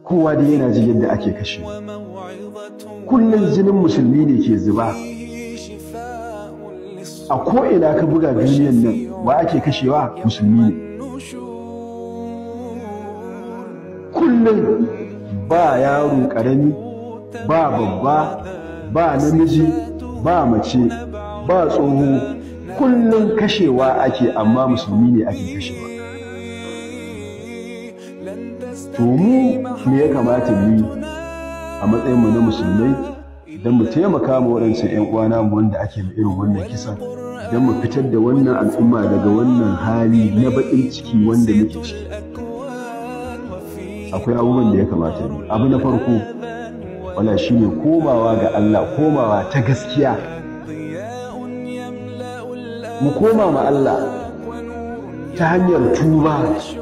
kowa da yana ji yadda ake kashe kullum jinin musulmi ne ke zuba a ko'ina ka buga duniyan nan wa ake kashewa musulmi ne kullum ba yaro ƙarami ba babba ba namiji ba mace ba tsoho kullum kashewa ake amma musulmi ne ake kashewa to mu me ya kamata mu yi a matsayinmu na musulmai don mu taimaka ma waɗancan 'yan uwana mu wanda ake ma irin wannan kisan don mu fitar da wannan al'umma daga wannan hali na baƙin ciki wanda muke ciki akwai abubuwan da ya kamata ne abu na farko wala shine komawa ga Allah komawa ta gaskiya mu koma ma Allah ta hanyar tuba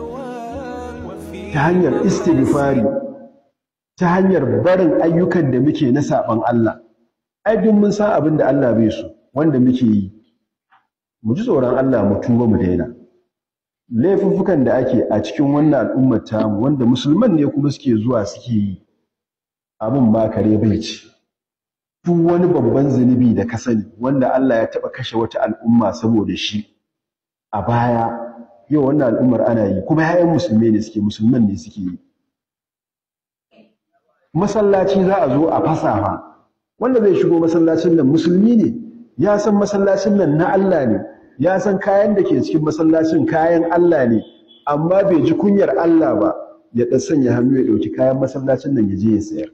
ta hanyar istighfari ta hanyar barin ayyukan da muke na saban Allah ai duk mun san abin da Allah bai so wanda muke yi mu ji tsoron Allah mu tuba mu daina laifuffukan da ake a cikin wannan al'ummar tamu wanda musulman ne kuma suke zuwa suke yi abin ma kare bai ci duk wani babban zunubi da ka sani wanda Allah ya taɓa kashe wata al'umma saboda shi a baya yau wannan al'ummar ana yi kuma 'ya'yan musulmai ne suke musulman ne suke yi masallaci za a zo a fasafa wanda zai shigo masallacin nan musulmi ne ya san masallacin nan na Allah ne ya san kayan da ke cikin masallacin kayan Allah ne amma bai ji kunyar Allah ba ya ɗan sanya hannu ya ɗauki kayan masallacin nan ya je ya sayar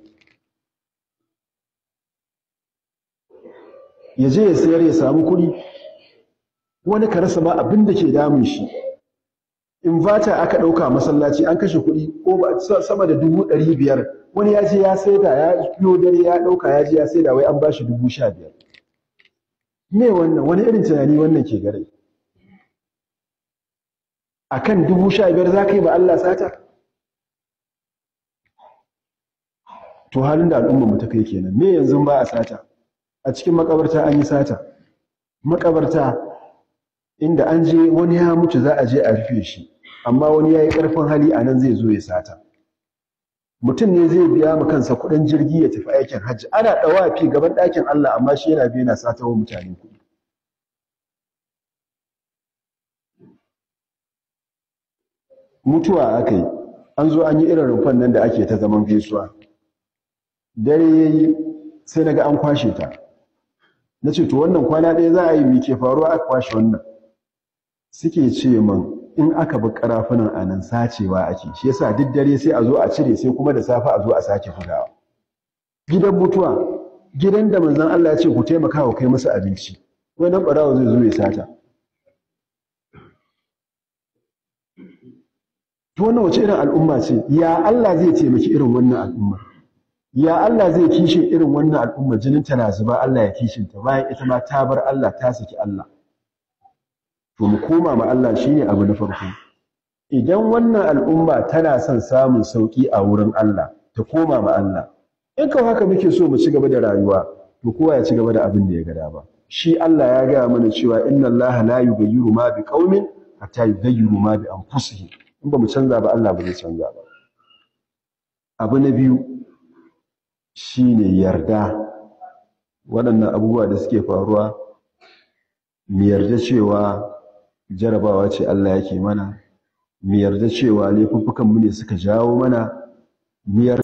ya je ya sayar ya samu kuɗi wani ka rasa ma abin da ke damun shi invata aka ɗauka masallaci an kashe kuɗi ko sama da dubu ɗari biyar wani ya je ya saida ya biyo dare ya ɗauka ya je ya saida wai an ba shi dubu sha biyar me wannan wani irin tunani wannan ke gare a kan dubu sha biyar za ka yi ba Allah sata to halin da al'ummar mu ta kai kenan me yanzu ba a sata a cikin makabarta an yi sata makabarta inda an je wani ya mutu za a je a rufe shi amma wani ya yi ƙarfin hali a nan zai zo ya sata mutum ne zai biya ma kansa kuɗin jirgi ya tafi aikin hajji ana ɗawafi gaban ɗakin Allah amma shi yana biya na sata wa mutane kuɗi mutuwa aka yi an zo an yi irin rumfan nan da ake ta zaman gaisuwa dare ya yi sai na ga an kwashe ta na ce to wannan kwana ɗaya za a yi ke faruwa aka kwashe wannan suke ce min in aka bi karafunan a nan sacewa ake shi yasa duk dare sai a zo a cire sai kuma da safe a zo a sake bugawa gidan mutuwa gidan da manzon Allah ya ce ku taimaka wa kai musu abinci wannan barawo zai zo ya sata to wannan wace irin al'umma ce ya Allah zai taimaki irin wannan al'umma ya Allah zai kishin irin wannan al'umma jinin ta na zuba Allah ya kishin ta bayan ita ma ta bar Allah ta saki Allah to mu koma ma Allah shine abu na farko idan wannan al'umma tana son samun sauki a wurin Allah ta koma ma Allah in kawai haka muke so mu ci gaba da rayuwa to kowa ya ci gaba da abin da ya ga dama shi Allah ya gaya mana cewa inna Allah la yughayyiru ma bi qaumin hatta yughayyiru ma bi anfusihim in ba mu canza ba Allah ba zai canza ba abu na biyu shine yarda waɗannan abubuwa da suke faruwa mu yarda cewa jarabawa ce Allah yake mana mu yarda cewa laifuffukan mu ne suka jawo mana mu yarda